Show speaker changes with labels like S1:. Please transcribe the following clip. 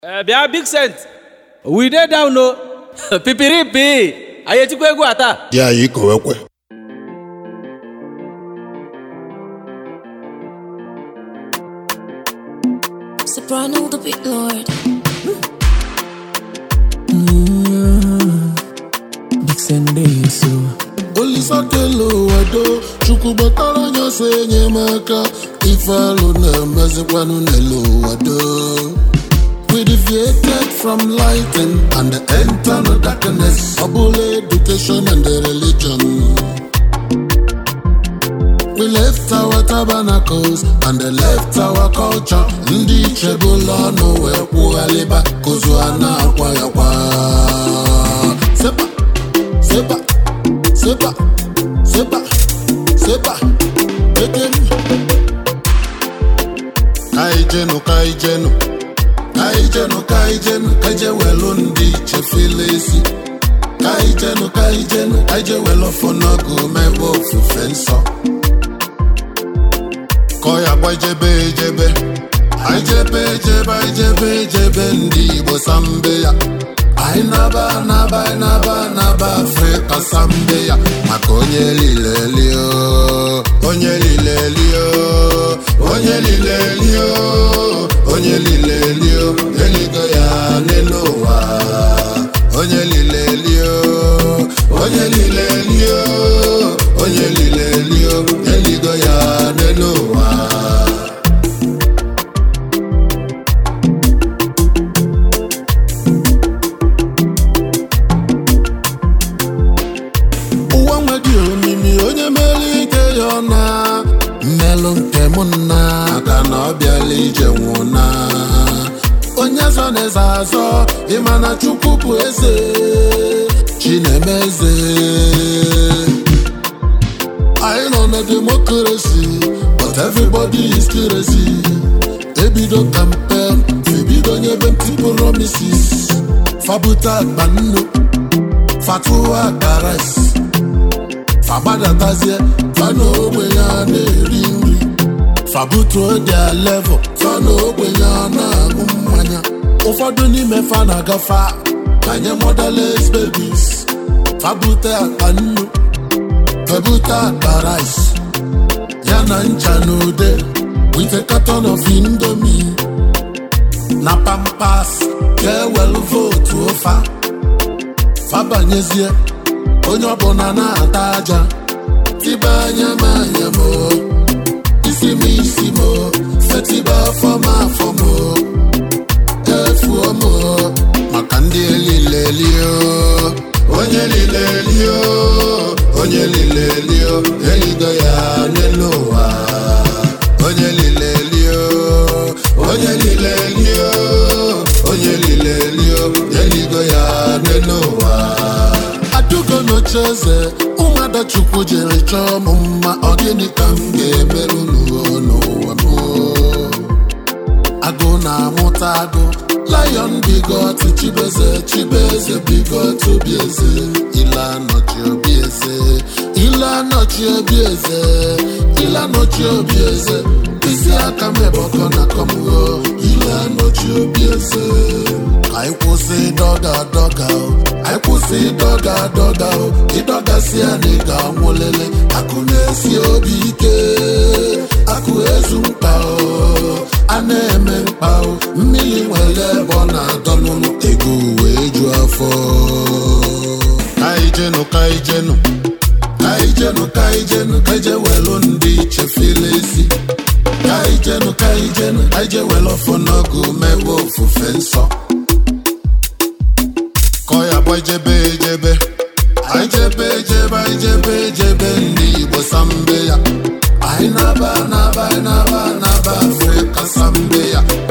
S1: Eh, bịa big cent we dey down o pipiripi anyị etikwa egwu a taa
S2: dị anyị kowekwe
S3: Soprano the beat lord.
S4: Big Sunday so
S2: olisakelo wado chukwu gbatara anya so enyemaka ife alụ na-emezikwanụ n'elu wado we deviated from lighting and enter no darkness ọbụla education and religion We left our tabernacles and they left our culture. Ndị ichebụla ọnụ wee kwughalịba kozu a na-akwa ya kwa. Sepa, sepa, sepa, sepa, sepa, eke m. Kaijenu, kaijenu, kaijenu, kaijenu, kaije welu ndị ichefile isi. Kaijenu, kaijenu, kaije welu ọfọnọgụ mebe ofufe nsọ. kọ ya gba ijebe ejebe anyị jebe ejebe anyị jebe ejebe ndị igbo sambe ya anyị naba naba anyị naba naba afrịka sambe ya maka onye lilelio onye lilelio onye lilelio onye lilelio eligo ya n'elu ụwa onye lilelio onye lilelio onye lilelio eligo ya n'elu ụwa ụwa nwedị omimi onye mere ike ya ọna mmelụ nke mụ nna aka na ọ bịala ije nwụna onye zọ na-eze azọ ịma na chukwu bụ eze chineme eze anyị nọ na demokrasi but everybody is crazy ebido campaign ebido nyebe mpti promises fabute akpa nnu fatuwa karas fagbadatazie fana ogbenye a na-eri nri fabutuo dia level fana ogbenye a na-aṅụ mmanya ụfọdụ n'ime fa na-agafa banye motherless babies fabute akpa nnu febute akpa rice ya na ncha na ude with a carton of indomie na pampas ka ewelu votu ụfa fabanyezie onye ọbụla na-ata aja tiba anya m anya m o, isi m isi m o, fetiba afọ m afọ m o, efuo m o, maka ndị elilelio onye lilelio onye lilelio eligo ya n'elu ụwa onye lilelio onye lilelio onye lilelio eligo ya n'elu ụwa adugo n'ocheeze ụmụada chukwu jere chọọ m mma ọ gịnị ka m ga-emerụ n'ụwa n'ụwa m agụ na-amụta agụ lion bigot chibeze chibeze bigot obi eze ile anọchi obi eze ile anọchi obi eze ile anọchi obi eze isi aka m ebọkọ na kọmgo ile anọchi obi eze anyị kwụsị dọga dọga o anyị kwụsị dọga dọga o ịdọgasị anyị ga-anwụlele akụ na-esi obi ike akụ ezu mkpa o a na-eme mkpa o mmiri nwere ebe ọ na-adọ n'ụlọ ego wee ju afọ kaijenu kaijenu kaijenu kaijenu kaije welu ndị chefile isi kaijenu kaijenu kaije welu ọfọ n'ọgụ mebe ofufe nsọ kọ ya gba ijebe ejebe anyị jebe ejebe anyị jebe ejebe ndị igbo sambe ya anyị naba naba anyị naba naba afrịka sambe ya